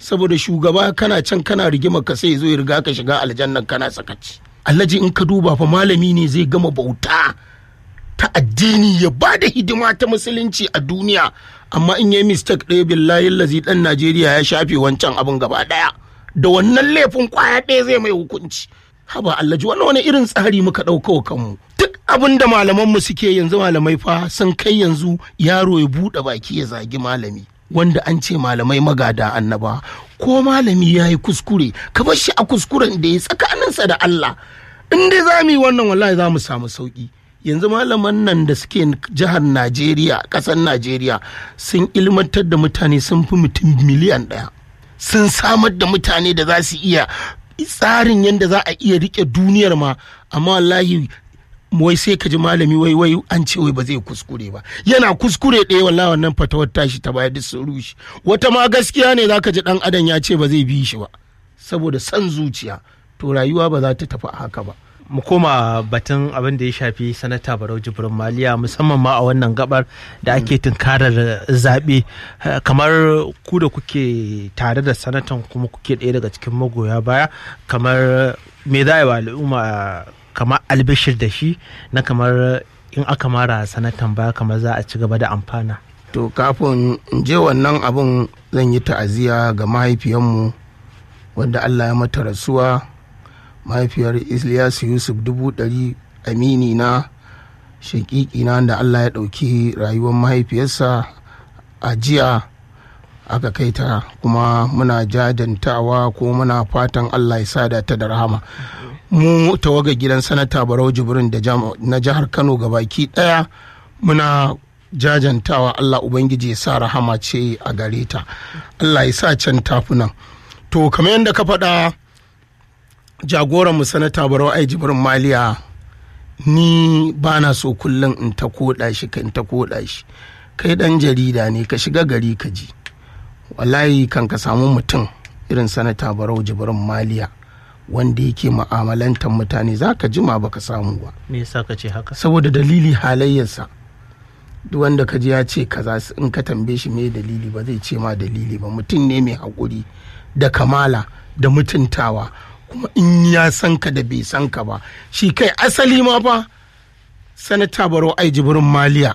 saboda shugaba kana can kana rigima ka sai zo ya riga ka shiga aljannan kana sakaci alhaji in ka duba fa malami ne zai gama bauta ta addini ya ba da hidima ta musulunci a duniya amma in yi mistake ɗaya billahi lazi ɗan najeriya ya shafe wancan abin gaba ɗaya da wannan laifin kwaya ɗaya zai mai hukunci haba alhaji wannan wani irin tsari muka ɗauka wa kanmu duk abin da malamanmu suke yanzu malamai fa sun kai yanzu yaro ya buɗe baki ya zagi malami wanda an ce malamai magada annaba ko malami ya yi kuskure ka bar shi a kuskuren da ya tsakaninsa da Allah in dai za mu yi wannan wallahi za mu samu sauki yanzu malaman nan da suke jihar Najeriya ƙasar Najeriya sun ilmantar da mutane sun fi mutum miliyan ɗaya sun samar da mutane da za su iya tsarin yadda za a iya rike duniyar ma amma wallahi wai sai ka ji malami wai wai an ce wai ba zai kuskure ba yana kuskure ɗaya wallahi wannan fatawar tashi ta baya duk sun rushe wata ma gaskiya ne zaka ji dan adam ya ce ba zai bi shi ba saboda san zuciya to rayuwa ba za ta tafi haka ba mu koma batun abin da ya shafi sanata barau jibrin maliya musamman ma a wannan gabar da ake tunkarar zaɓe kamar ku da kuke tare da sanatan kuma kuke ɗaya daga cikin magoya baya kamar me za a yi wa al'umma kamar albishir da shi na kamar in aka mara sanatan baya kamar za a ci gaba da amfana to kafin in je wannan abin zan yi ta'aziyya ga mahaifiyanmu wanda allah ya mata rasuwa mahaifiyar Ilyasu Yusuf dubu ɗari amini na shakiki na da Allah ya ɗauki rayuwar mahaifiyarsa a jiya aka kai ta kuma muna jajantawa ko muna fatan Allah ya sada ta da rahama mu tawaga gidan sanata barau jibrin da na jihar kano baki ɗaya muna jajantawa Allah ubangiji ya sa rahama ce a gare ta Allah ya sa can tafunan to kamar yadda ka faɗa jagoranmu sanata barau ai jibrin maliya ni ba na so kullum in ta koda shi ka in ta koda shi kai dan jarida ne ka shiga gari ka ji wallahi kan ka samu mutum irin sanata barau jibrin maliya wanda yake ma'amalantar mutane za ka jima ba ka samu ba me yasa ka ce haka saboda dalili halayyarsa duk wanda ka ji ya ce kaza in ka tambaye shi me dalili ba zai ce ma dalili ba mutum ne mai haƙuri da kamala da mutuntawa kuma in ya san ka da bai san ka ba shi kai asali ma fa sanata baro ai jibirin maliya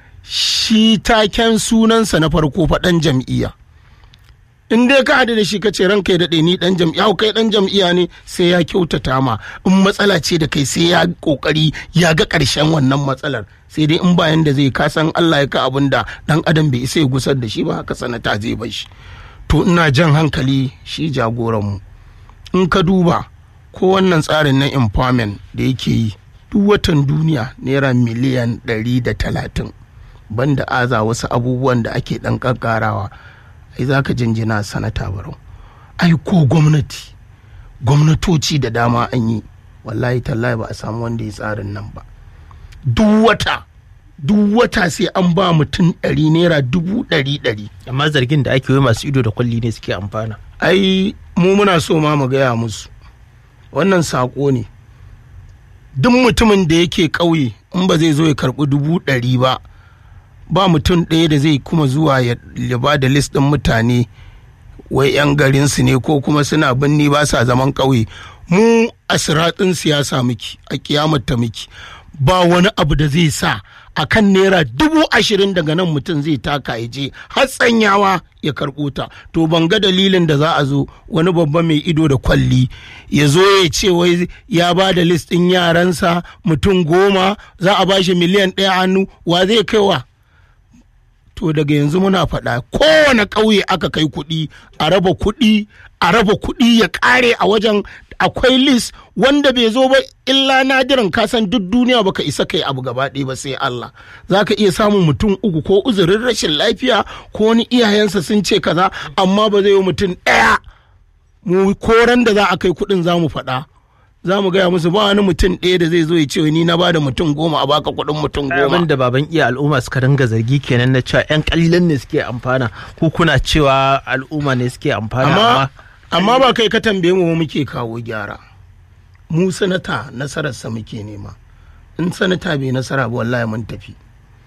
shi taken sunansa na farko faɗan jam'iyya in dai ka haɗu da shi ka ce ranka ya daɗe ni ɗan jam'iyya kai ɗan jam'iyya ne sai ya kyautata ma in matsala ce da kai sai ya ƙoƙari ya ga ƙarshen wannan matsalar sai dai in bayan da zai ka san Allah ya ka abin da ɗan adam bai isa ya gusar da shi ba haka sanata zai bar shi to ina jan hankali shi jagoranmu in ka duba ko wannan tsarin na empowerment da yake yi duk watan duniya naira miliyan ɗari da talatin banda aza wasu abubuwan da ake ɗan ƙaƙƙarawa ai za ka jinjina sanata barau ai ko gwamnati gwamnatoci da dama an yi wallahi tallahi ba a samu wanda ya tsarin nan ba duk wata duk wata sai an ba mutum ɗari naira dubu ɗari ɗari amma zargin da ake yi masu ido da kwalli ne suke amfana ai mu muna so ma mu gaya musu wannan saƙo ne duk mutumin da yake ƙauye in ba zai zo ya karɓi dubu ɗari ba ba mutum ɗaya da zai kuma zuwa ya ba da list ɗin mutane wai 'yan garinsu ne ko kuma suna binni ba sa zaman ƙauye mu a siratsin siyasa miki a kiyamata miki ba wani abu da zai sa a kan naira dubu ashirin daga nan mutum zai taka ya je har tsanyawa ya karɓo ta to ban ga dalilin da za a zo wani babba mai ido da kwalli ya zo ya ce wai ya ba da list ɗin yaransa mutum goma za a ba shi miliyan ɗaya hannu wa zai kaiwa to daga yanzu muna faɗa kowane ƙauye aka kai kuɗi a raba kuɗi a raba kuɗi ya ƙare a wajen akwai list wanda bai zo ba illa nadiran kasan duk duniya baka isa kai abu gaba ɗaya ba sai Allah za ka iya samun mutum uku ko uzurin rashin lafiya ko wani iyayensa sun ce kaza amma ba zai yi mutum ɗaya mu koran da za a kai kuɗin za mu faɗa za mu gaya musu ba wani mutum ɗaya da zai zo ya ce ni na bada mutum goma a baka kuɗin mutum goma. abin da baban iya al'umma suka ringa zargi kenan na cewa yan kalilan ne suke amfana ko kuna cewa al'umma ne suke amfana amma amma ba kai ka tambaye mu muke kawo gyara mu sanata nasararsa muke nema in sanata bai nasara ba wallahi mun tafi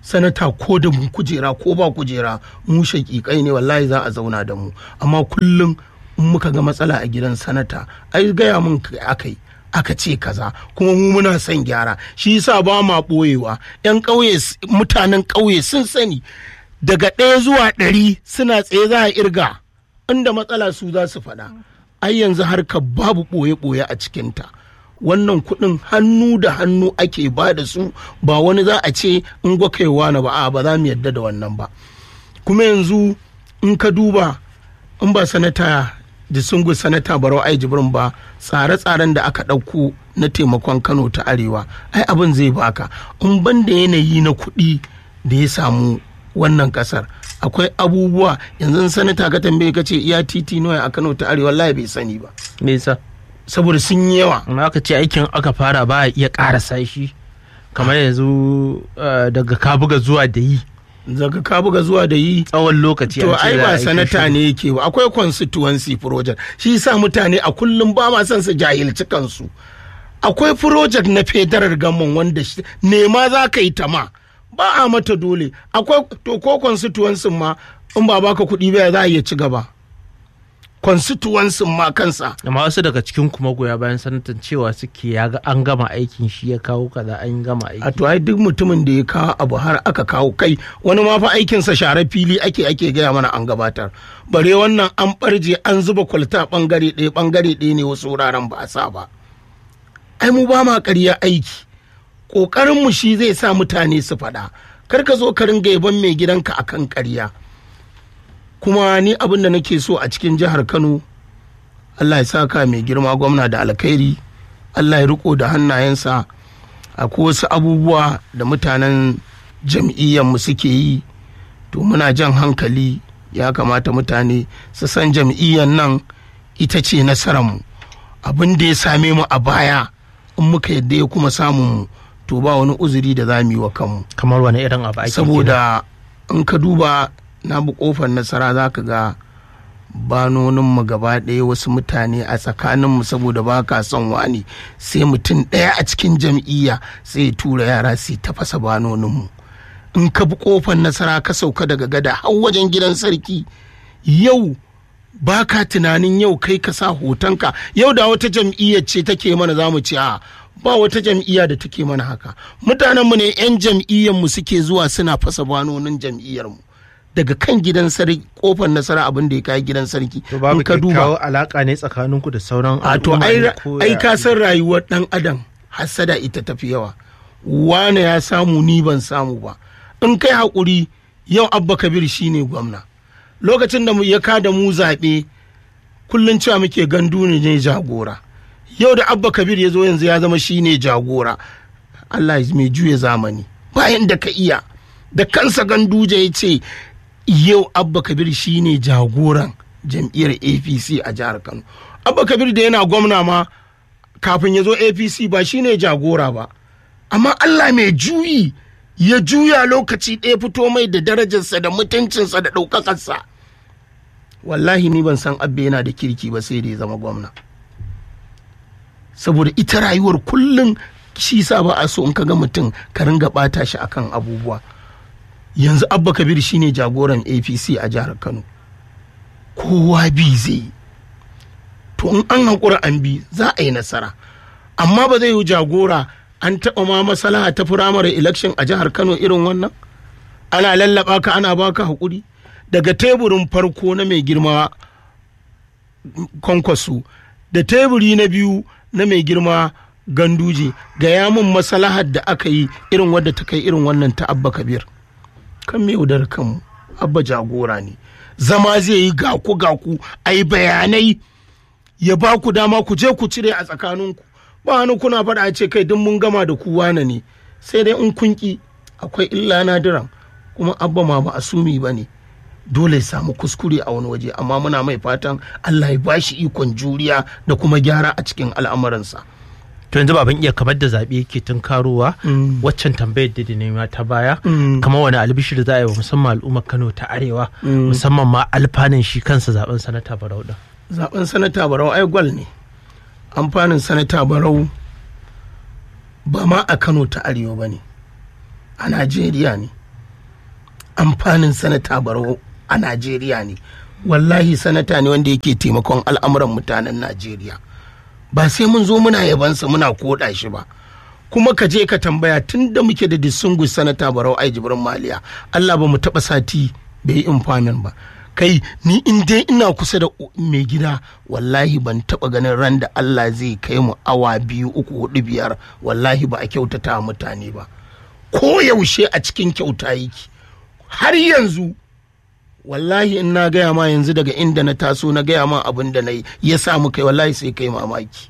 sanata ko da mu kujera ko ba kujera mu shaƙiƙai ne wallahi za a zauna da mu amma kullum in muka ga matsala a gidan sanata ai gaya mun aka yi aka ce kaza kuma mu muna son gyara shi yasa ba ma ɓoyewa yan ƙauye mutanen ƙauye sun sani daga ɗaya zuwa ɗari suna tsaye za a irga inda matsala su za su faɗa ai yanzu harkar babu ɓoye-ɓoye a cikinta wannan kuɗin hannu da hannu ake ba da su ba wani za a ce in gwakaiwa na ba a ba za mu yadda da wannan ba kuma yanzu in ka duba in ba sanata da sungu sanata barau ai jibrin ba tsare-tsaren da aka ɗauko na taimakon kano ta arewa ai abin zai baka in ban da yanayi na kuɗi da ya samu wannan kasar akwai abubuwa yanzu sanata ka tambaye ka ce iya titi nawa a kano ta arewa wallahi bai sani ba me yasa saboda sun yi yawa amma aka ce aikin aka fara ba a iya ƙarasa shi kamar yanzu daga kabuga zuwa da yi daga kabuga zuwa da yi tsawon lokaci to ai ba sanata ne yake ba akwai constituency project shi sa mutane a kullum ba ma son su jahilci kansu akwai project na federal gamon wanda nema za ka yi ta ma ba a mata dole akwai to ko constituency ma in ba baka kuɗi ba za a iya ci gaba constituency ma kansa amma wasu daga cikin kuma goya bayan sanatan cewa suke ya ga an gama aikin shi ya kawo kaza an gama aiki a to ai duk mutumin da ya kawo abu har aka kawo kai wani ma fa aikinsa share fili ake ake gaya mana an gabatar bare wannan an barje an zuba kwalta bangare ɗaya bangare ɗaya ne wasu wuraren ba a sa ba ai mu ba ma ƙarya aiki ƙoƙarinmu shi zai sa mutane su faɗa kar ka zo ka ringa yaban mai gidanka akan ƙarya kuma ni abin da nake so a cikin jihar kano allah ya saka mai girma gwamna da alkhairi allah ya riko da hannayensa akwai wasu abubuwa da mutanen jam'iyyarmu suke yi to muna jan hankali ya kamata mutane su san jam'iyyar nan ita ce nasararmu abin da ya same mu a baya in muka yadda ya kuma samun mu to ba wani uzuri da za mu yi wa kanmu kamar wani irin abu ake saboda in ka duba na bi kofar nasara za ka ga banoninmu gaba ɗaya wasu mutane a tsakaninmu saboda ba ka son wani sai mutum ɗaya a cikin jam'iyya sai ya tura yara su tafasa banoninmu in ka bi kofar nasara ka sauka daga gada har wajen gidan sarki yau ba ka tunanin yau kai ka sa hotonka yau da wata jam'iyyar ce take mana za mu ce a ba wata jam'iyya da take mana haka mutanenmu ne 'yan jam'iyyarmu suke zuwa suna fasa banonin jam'iyyarmu daga kan gidan sarki kofar nasara abin da ya kai gidan sarki to babu ka duba alaka ne tsakaninku da sauran a to ai ka san rayuwar dan adam hasada ita tafi yawa wane ya samu ni ban samu ba in kai hakuri yau abba kabir shine gwamna lokacin da ya kada mu zaɓe kullum cewa muke gandu ne jagora yau da abba kabir ya zo yanzu ya zama shine jagora allah mai juya zamani bayan da ka iya da kansa ganduje ya ce yau abba kabir shine jagoran jam'iyyar apc a jihar kano abba kabir da yana gwamna ma kafin ya zo apc ba shine jagora ba amma allah mai juyi ya juya lokaci ɗaya fito mai da darajarsa da mutuncinsa da ɗaukakarsa wallahi ni ban san abba yana da kirki ba sai da ya zama gwamna saboda ita rayuwar kullum shi sa ba a so in ka ga mutum ka ringa ɓata shi akan abubuwa yanzu abba kabir shine jagoran apc a jihar kano kowa bi zai to in an haƙura an bi za a yi nasara amma ba zai yi jagora an taɓa ma masalaha ta firamare election a jihar kano irin wannan ana lallaba ka ana baka haƙuri daga teburin farko na mai girma kwankwaso da teburi na biyu na mai girma ganduje ga yamin masalahar da aka yi irin wadda ta kai irin wannan ta abba kabir kan me yaudar kanmu abba jagora ne zama zai yi gaku gaku a yi bayanai ya ba ku dama ku je ku cire a tsakaninku ba wani kuna faɗa a ce kai duk mun gama da ku wane ne sai dai in kun ki akwai illa nadiran kuma abba ma ba asumi ba ne dole ya samu kuskure a wani waje amma muna mai fatan allah ya ba shi ikon juriya da kuma gyara a cikin al'amuransa to yanzu baban iya kamar da zaɓe yake tun karuwa waccan tambayar da nema ta baya kamar wani albishir za a yi wa musamman al'ummar kano ta arewa musamman ma alfanin shi kansa zaben sanata barau din zaben sanata barau ai gwal ne amfanin sanata barau ba ma a kano ta arewa ba ne a najeriya ne amfanin sanata barau a najeriya ne wallahi sanata ne wanda yake taimakon al'amuran mutanen najeriya ba sai mun zo muna yabansa muna koda shi ba kuma ka je ka tambaya tun da muke da distinguished sanata barau ai jibrin maliya allah ba mu taba sati bai yi infamin ba kai ni in dai ina kusa da mai gida wallahi ban taba ganin ran da allah zai kai mu awa biyu uku hudu biyar wallahi ba a kyautata mutane ba ko yaushe a cikin kyauta yake har yanzu wallahi in na gaya ma yanzu daga inda na taso na gaya ma abin da na yi ya samu kai wallahi sai kai mamaki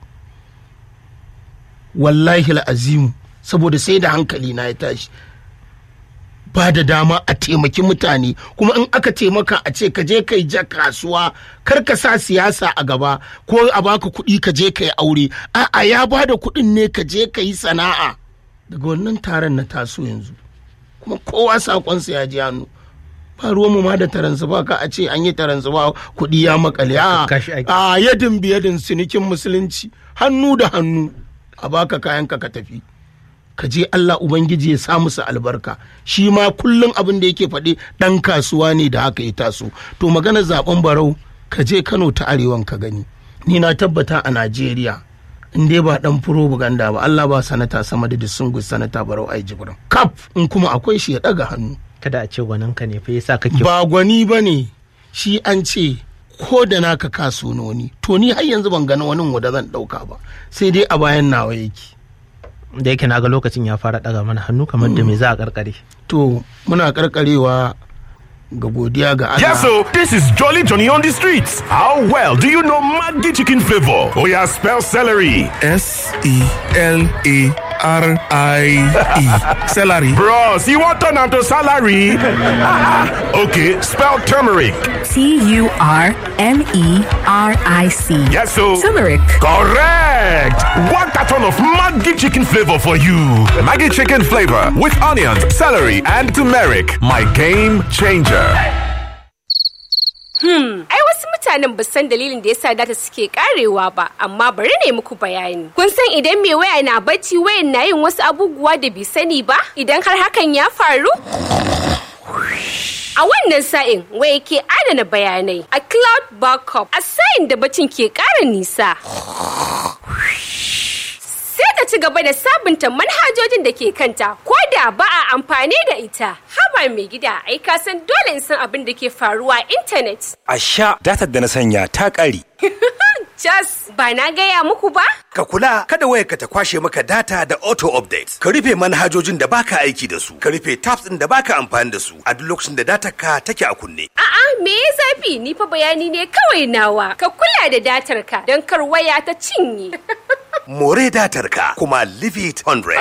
wallahi azimu saboda sai da hankali na ya tashi ba da dama a taimaki mutane kuma in aka taimaka a ce ka je kai ja kasuwa kar ka sa siyasa a gaba ko a baka kuɗi ka je ka yi aure a'a ya ba da kuɗin ne ka je ka yi sana'a daga wannan taron na taso yanzu kuma kowa sakonsa ya ji hannu ba ruwanmu ma da taransu ba ka a ce an yi taransu ba kuɗi ya makale a a yadin biyadin sinikin musulunci hannu da hannu a baka kayanka ka tafi ka je Allah Ubangiji ya sa musu albarka shi ma kullum abin da yake faɗi ɗan kasuwa ne da haka ya taso to maganar zaben barau ka je Kano ta arewan ka gani ni na tabbata a Najeriya in dai ba dan propaganda ba Allah ba sanata sama da disungus sanata barau ai jibrin kaf in kuma akwai shi ya daga hannu kada a ce gwanin ka ne fa yasa kake ba gwani bane shi an ce ko da naka kasunoni to ni har yanzu ban gani wani wanda zan dauka ba sai dai a bayan nawa yake da yake naga lokacin ya fara daga mana hannu kamar da me za a karkare to muna karkarewa ga godiya ga Allah. Yes, so this is Jolly Johnny on the streets. How well do you know Maggi chicken flavor? Oh yeah, spell celery. S E L A R I E. Celery. Bros, you want turn to salary? okay, spell turmeric. T U R M E R I C. Yes, so Turmeric. correct. One carton of Maggi chicken flavor for you. Maggie chicken flavor with onions, celery, and turmeric. My game changer. Ai wasu mutanen ba san dalilin da yasa data suke karewa ba, amma bari ne muku bayani. Kun san idan mai waya na bacci wayan na yin wasu abubuwa da bai sani ba? Idan har hakan ya faru? A wannan sa'in waya ke adana bayanai a cloud backup a sa'in da bacin ke ƙara nisa. sai ta ci gaba da sabunta manhajojin da ke kanta ko da ba a amfani da ita haba mai gida ai ka san dole in san abin da ke faruwa a intanet A sha datar da na sanya ta ƙare. jas ba na gaya muku ba Ka kula kada wayarka ta kwashe maka data da auto update. Ka rufe manhajojin da baka aiki da su. Ka rufe tabs ɗin da baka amfani da su a duk lokacin da datar ka take a kunne. a'a me ya zafi ni fa bayani ne kawai nawa ka kula da datar ka don kar waya ta cinye More datar ka kuma leave it 100.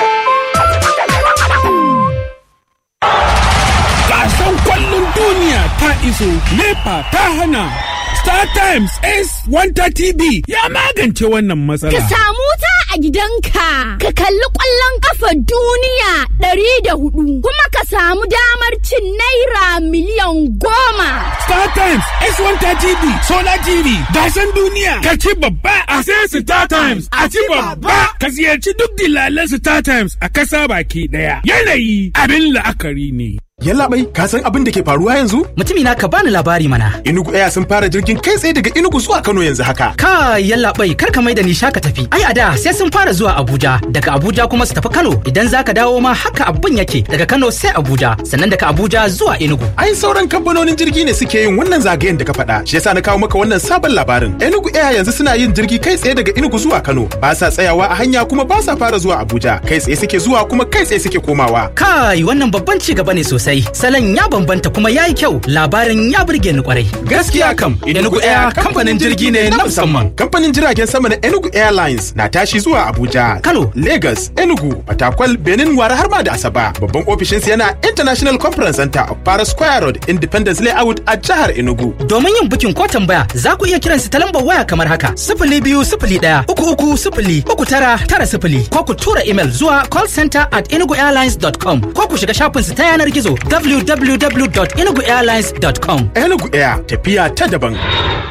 Gasan kwallon duniya ta iso, NEPA ta hana. Star Times S130B ya magance wannan matsala. Ka samu ta a gidanka, ka kalli ƙwallon ƙafa duniya ɗari da hudu, kuma ka samu damar cin naira miliyan goma. Star Times S130B Solar TV gasan duniya ka ci babba a sai Star Times a ci babba ka ziyarci duk dilalan Star Times a kasa baki daya. Yanayi abin la'akari ne. Yallaɓai, ka san abin da ke faruwa yanzu? Mutumi na ka bani labari mana. Inugu Air sun fara jirgin kai tsaye daga Inugu zuwa Kano yanzu haka. Ka yallaɓai kar ka mai da ni shaka tafi. Ai a da sai sun fara zuwa Abuja, daga Abuja kuma su tafi Kano. Idan za ka dawo ma haka abin yake daga Kano sai Abuja, sannan daga Abuja zuwa Enugu. Ai sauran kamfanonin jirgi ne suke yin wannan zagayen da ka faɗa. Shi yasa na kawo maka wannan sabon labarin. Enugu Air yanzu suna yin jirgi kai tsaye daga Enugu zuwa Kano. Ba sa tsayawa a hanya kuma ba sa fara zuwa Abuja. Kai tsaye suke zuwa kuma kai tsaye suke komawa. Kai wannan babban ci gaba ne sosai. Salon ya bambanta kuma ya yi kyau. Labarin ya burge ni kwarai. Gaskiya kam, Enugu Air kamfanin jirgi ne na musamman. Kamfanin jiragen sama na Enugu Airlines na tashi zuwa Abuja, Kano. Lagos, Enugu, Fatakwal, Benin, Wara har ma da Asaba. Babban ofishinsu yana International Conference Center of Para Square Road, Independence Layout a jihar Enugu. Domin yin bukin ko tambaya za ku iya kiransu ta lambar waya kamar haka sifili biyu sifili ɗaya uku uku sifili uku tara tara sifili ko ku tura imel zuwa callcenter at enuguairlines.com ko ku shiga shafinsu ta yanar gizo www.enuguairlines.com. Enugu Air tafiya ta daban.